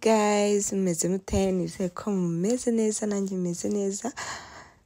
mwese mumeze mute nizeye ko mumeze neza nanjye meze neza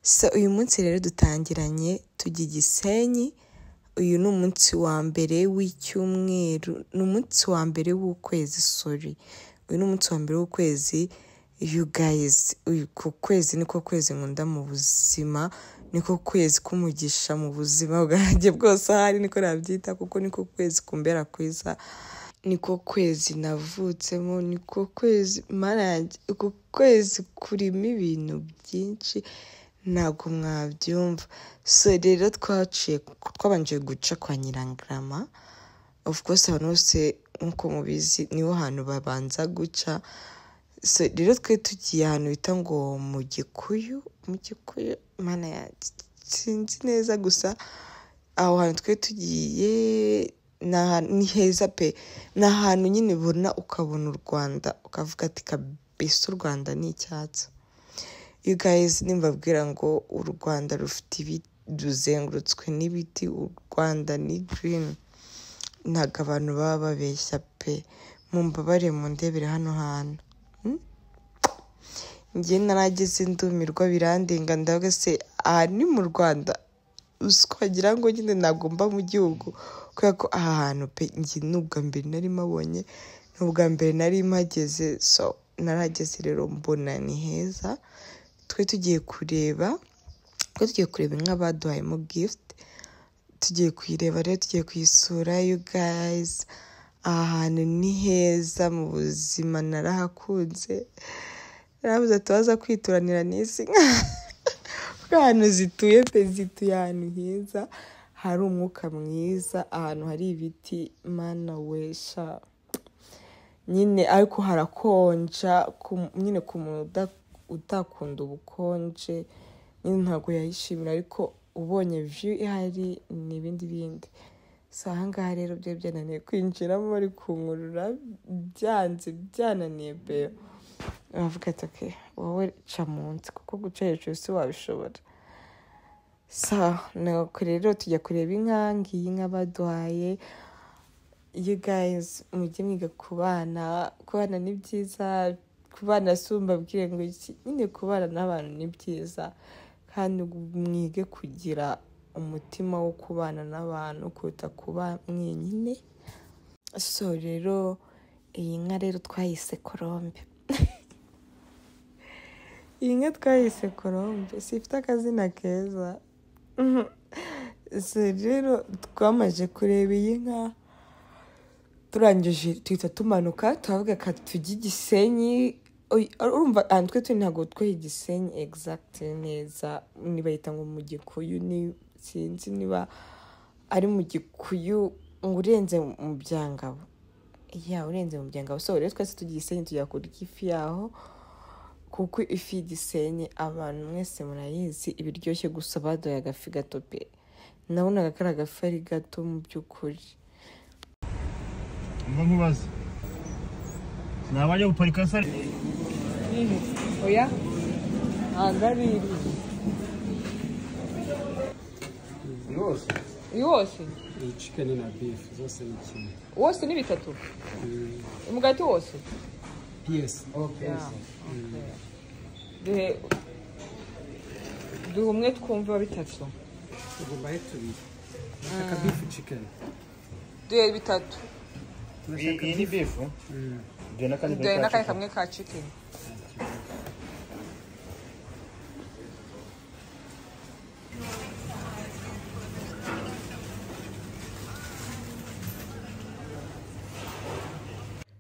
so uyu munsi rero dutangiranye tujya igisenyi uyu ni umunsi wa mbere w'icyumweru ni umunsi wa mbere w'ukwezi sorry uyu ni umunsi wa mbere w'ukwezi you guys ku kwezi niko kwezi nkunda mu buzima niko kwezi kumugisha mu buzima bwanjye bwose ahari niko nabyita kuko niko kwezi kumbera kwiza niko kwezi navutsemo niko kwezi marange uku kwezi kurimo ibintu byinshi ntabwo mwabyumva so rero twaciye twabanje guca kwa nyirangarama of course abantu bose nk'uko mubizi niho hantu babanza guca so rero twe tugiye ahantu bita ngo mu gikuyu mu gikuyu mana ya sinzi neza gusa aho hantu twe tugiye ni ahantu ni heza pe ni ahantu nyine ubona ukabona u rwanda ukavuga ati kabisa u rwanda ni icyatsi you guys nimbabwira ngo u rwanda rufite ibiti ruzengurutswe n'ibiti u rwanda ni green ntabwo abantu baba babeshya pe mumbabare mu ndebere hano hantu njye narageze ndumirwa birandenga ndavuga se aha ni mu rwanda usiko wagira ngo nyine ntabwo mba mu gihugu kubera ko aha hantu pe njye ni ubwa mbere nari mabonye ni ubwa mbere nari mpageze so narageze rero mbona ni heza twe tugiye kureba twe tugiye kureba inka baduhayemo gift tugiye kuyireba rero tugiye kuyisura you guys aha hantu ni heza mu buzima narahakunze narabuze tubaza kwituranira n'isi nka kuko ahantu zituye pe zituye ahantu heza hari umwuka mwiza ahantu hari ibiti mana wesha nyine ariko harakonja ku- nyine ku muntu uda- utakunda ubukonje nyine ntabwo yayishimira ariko ubonye view ihari ni ibindi bindi so ahangaha rero byari byananiye kwinjiramo bari kunkurura byanze byananiye pe uravuga ati ok wowe ca munsi kuko guca hejuru si wabishobora sa nuko rero tujya kureba inka ngiyi inka baduhaye you guys mujye mwiga kubana kubana ni byiza kubana si mbabwire ngo iki nyine kubana n'abantu ni byiza kandi mwige kugira umutima wo kubana n'abantu kuruta kuba mwenyine so rero iyi nka rero twayise korombe iyi nka twayise korombe si ifite akazina keza so rero twamaze kureba iyi nka turangije tuhita tumanuka turavuga ka tujye igisenyi Oy, urumva ahantu twe turi ntabwo twe igisenyi exact neza nibahita ngo mu gikuyu ni sinzi niba ari mu gikuyu ngo urenze mu byangabo ya urenze mu byangabo so rero twese tujya igisenyi tujya kurya ifi yaho kuko ifi y'igisenyi abantu mwese murayizi ibiryoshye gusa baduye agafi gato pe nabonaga kari agafi ari gato mu by'ukuri mva nkubaza nabajya guparika sare oya ntabwo ari yose iyi wose iyi cikeni na bifu zose ni kimwe wose ni bitatu umugati wose piyesi duhe duhe umwe twumva bitatu tugomba aho tubiri turashaka bifu cikeni duhe bitatu iyi ni bifu ibyo n'akandi duhe n'akandi kamwe ka cikini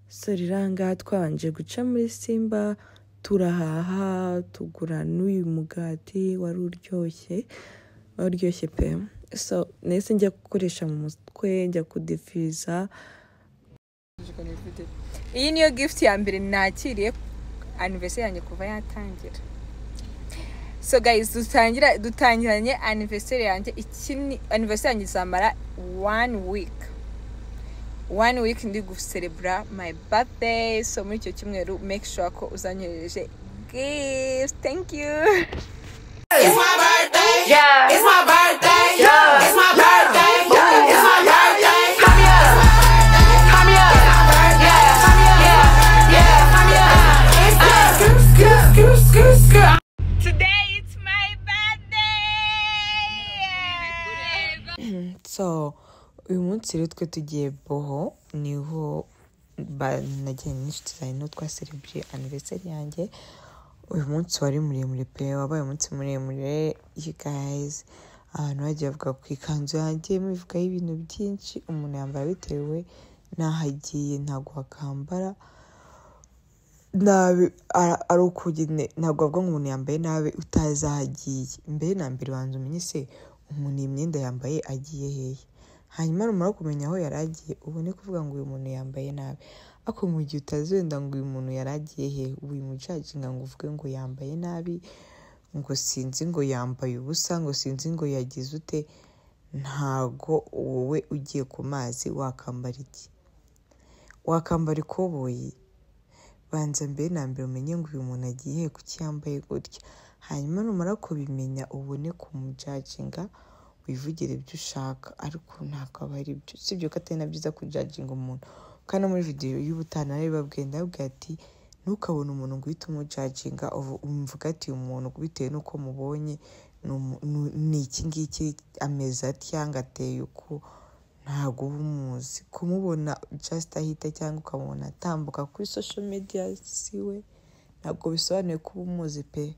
soriranga twabanje guca muri simba turahaha tugura n'uyu mugati wari uryoshye wari uryoshye pe so nahise njya gukoresha mu mutwe njya kudefiza iyi niyo gift ya mbere nakiriye anniversary yanjye kuva yatangira so guys dutangira dutangiranye anniversary yanjye iki ni anniversary yanjye izamara one week one week ndi guserebura my birthday so muri icyo cyumweru make sure ko uzanyohereje gifts thank you It's my birthday. Yeah. It's my birthday. Yeah. It's my birthday. Yeah. It's my birthday. Come here. Come here. Yeah. Come here. Yeah. Yeah. Come here. It's so uyu munsi rero twe tugiye boho niho ba- nagiye n'inshuti zanjye niho twaserebye aniversari yanjye uyu munsi wari muremure pe wabaye umunsi muremure you guys abantu bagiye bavuga ku ikanzu yanjye mubivugaho ibintu byinshi umuntu yambara bitewe n'aho agiye ntabwo wakambara nabi ara- ari uko nyine ntabwo avuga ngo umuntu yambaye nabi utazi aho agiye mbere na mbere ubanza umenye se umuntu iyi myenda yambaye agiye hehe hanyuma numara kumenya aho yari agiye ubone kuvuga ngo uyu muntu yambaye nabi ariko mu gihe utazi wenda ngo uyu muntu yari agiye hehe ubu uyu mujaginga ngo uvuge ngo yambaye nabi ngo sinzi ngo yambaye ubusa ngo sinzi ngo yagize ute ntago wowe ugiye ku mazi wakambara iki wakambara ikoboyi banza mbere na mbere umenye ngo uyu muntu agiye kuki yambaye gutya hanyuma numara kubimenya ubone kumujaginga wivugire ibyo ushaka ariko ntabwo aba ari byo sibyo ko atari na byiza kujaginga umuntu kandi no muri videwo y'ubutana bari babwiye ndababwira ati ntukabone umuntu ngo uhite umujaginga uvu- umvuga ati uyu muntu bitewe n'uko mubonye ni umu- ni- ni iki ngiki ameze atya ngo ateye uku ntabwo uba umuzi kumubona just ahita cyangwa ukamubona atambuka kuri social media siwe ntabwo bisobanuye ko uba umuzi pe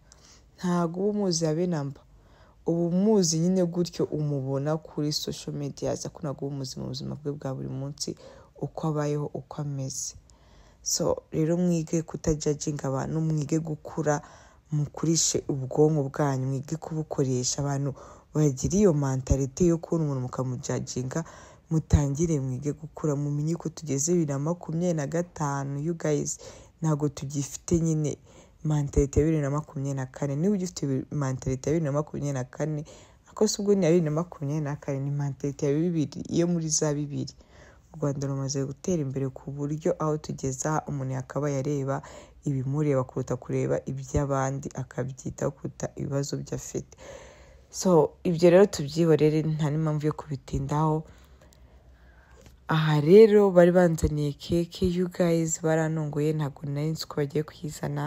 ntabwo uba umuzi habe namba uba umuzi nyine gutyo umubona kuri social media ariko ntabwo uba umuzi mu buzima bwe bwa buri munsi uko abayeho uko ameze so rero mwige kutajajinga abantu mwige gukura mukurishe ubwonko bwanyu mwige kubukoresha abantu bagira iyo mantalite yo kubona umuntu mukamujajinga mutangire mwige gukura mumenye ko tugeze bibiri na makumyabiri na gatanu you guys ntabwo tugifite nyine mantalite ya bibiri na makumyabiri na kane niba ugifite bi- mantalite ya bibiri na makumyabiri na kane ariko si ubwo ni iya bibiri na makumyabiri na kane ni mantalite ya bibiri iyo muri za bibiri u rwanda rumaze gutera imbere ku buryo aho tugeza umuntu yakabaye areba ibimureba kuruta kureba iby'abandi akabyitaho kuruta ibibazo byo afite so ibyo rero tubyihorere nta n'impamvu yo kubitindaho aha rero bari banzaniye keke you guys baranunguye ntabwo nari nzi ko bagiye kuyizana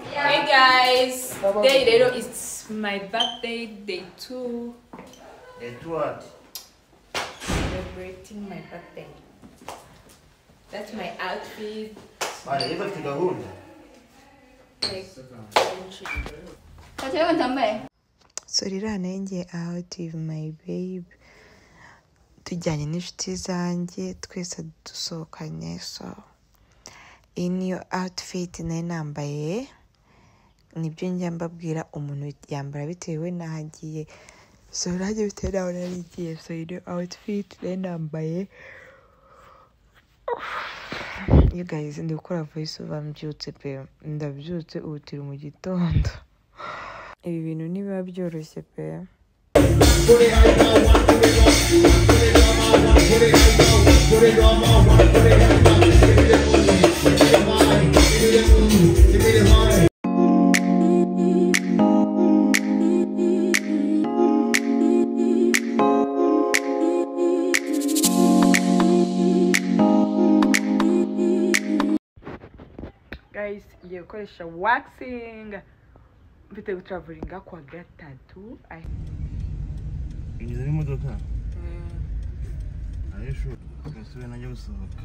Hey guys, today rero it's my birthday day two. Edward. Celebrating my birthday. That's my outfit. Bari, niba afite gahunda. Tatiana também. so rero hanenge out with my babe tujyanye n'inshuti zanjye twese dusohokanye so iyi niyo outfit nari nambaye nibyo njya mbabwira umuntu yambara bitewe n'aho agiye so nanjye bitewe n'aho nari ngiye so iyi niyo outfit nari nambaye you guys ndi gukora voice over mbyutse pe ndabyutse ubu turi mu gitondo ibi bintu ntibiba byoroshye pe guys ngiye gukoresha waxing mfite gutraveringa ku wa gatatu Ingiza n'imodoka. Ayo shu. Gasubira najya gusohoka.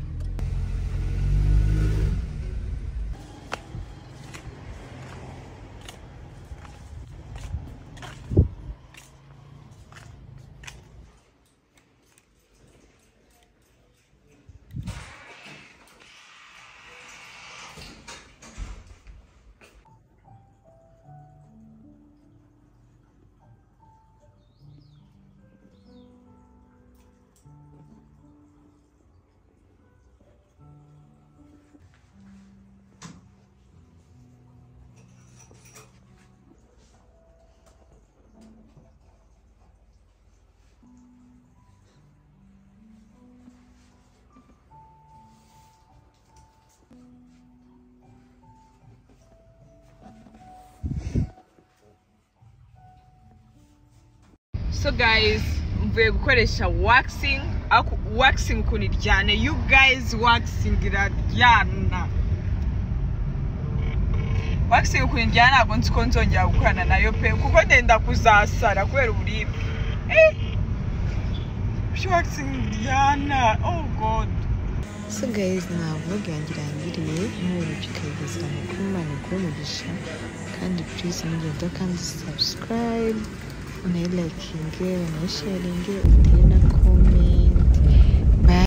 so guys mvuye gukoresha waxing Aku- waxing kuniryane you guys waxing iraryana waxing kuniryana ntabwo nzi ko nzongera gukorana nayo pe kuko ndenda kuzasara kubera uburibwe Eh! waxing ryana oh god so guys nta vlog yanjye irangiriye nkureba ikayigeza amakuru imana iguhe umugisha kandi please mugenda kandi subscribe unayilakinge unayisharinge utere na kome